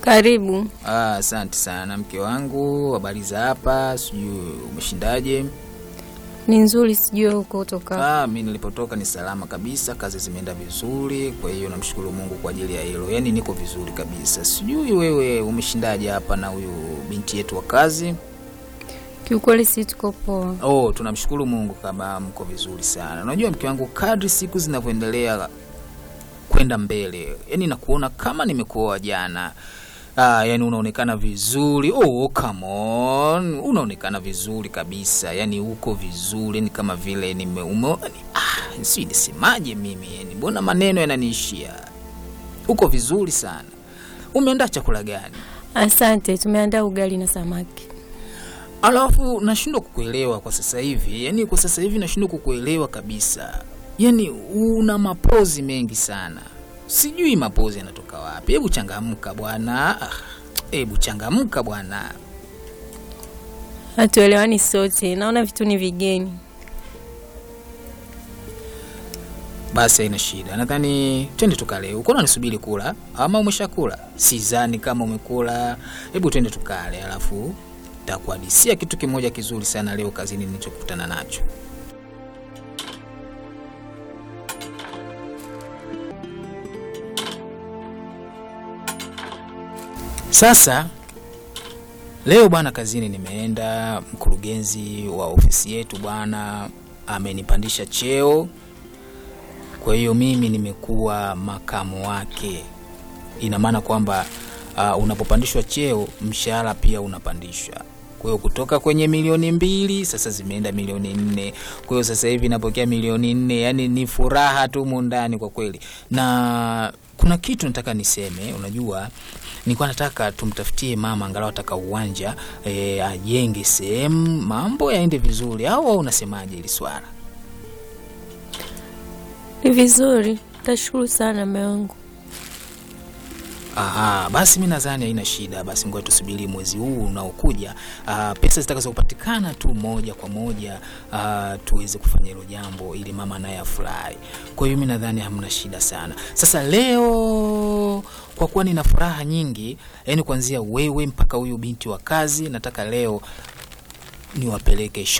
Karibu. Ah, asante sana mke wangu, habari za hapa? Sijui umeshindaje? Ni nzuri, sijui huko kutoka. Ah, mi nilipotoka ni salama kabisa, kazi zimeenda vizuri, kwa hiyo namshukuru Mungu kwa ajili ya hilo. Yaani niko vizuri kabisa. Sijui wewe umeshindaje hapa na huyu binti yetu wa kazi? Kiukweli si tuko poa. Oh, tunamshukuru Mungu kama mko vizuri sana. Unajua mke wangu, kadri siku zinavyoendelea kwenda mbele, yani nakuona kama nimekuoa jana. Ah, yani unaonekana vizuri. Oh, come on. Unaonekana vizuri kabisa. Yani uko vizuri, ni kama vile nime ume, yani, ah, si nisemaje mimi? Yani mbona maneno yananiishia. Uko vizuri sana. Umeandaa chakula gani? Asante, tumeandaa ugali na samaki. Alafu nashindwa kukuelewa kwa sasa hivi, yaani kwa sasa hivi nashindwa kukuelewa kabisa. Yaani una mapozi mengi sana, sijui mapozi yanatoka wapi. Hebu changamka bwana, Ah, hebu changamka bwana. Hatuelewani sote, naona vitu ni vigeni. Basi haina shida, nadhani twende tukale. Uko unanisubiri kula ama umeshakula? Sidhani kama umekula. Hebu twende tukale, alafu takuhadisia kitu kimoja kizuri sana leo kazini nilichokutana nacho. Sasa leo bwana, kazini nimeenda, mkurugenzi wa ofisi yetu bwana amenipandisha cheo, kwa hiyo mimi nimekuwa makamu wake. Ina maana kwamba uh, unapopandishwa cheo mshahara pia unapandishwa. Kwa hiyo kutoka kwenye milioni mbili sasa zimeenda milioni nne. Kwa hiyo sasa hivi napokea milioni nne, yani ni furaha tu mundani kwa kweli. Na kuna kitu nataka niseme, unajua nilikuwa nataka tumtafutie mama angalau ataka uwanja e, ajenge sehemu mambo yaende vizuri, au wewe unasemaje hili swala? Ni vizuri, tashukuru sana mume wangu. Aha, basi mi nadhani haina shida. Basi ngoja tusubiri mwezi huu unaokuja, ah, pesa zitakazopatikana tu moja kwa moja ah, tuweze kufanya hilo jambo ili mama naye afurahi. Kwa hiyo mi nadhani hamna shida sana. Sasa leo kwa kuwa nina furaha nyingi, yani kuanzia wewe mpaka huyu binti wa kazi, nataka leo niwapeleke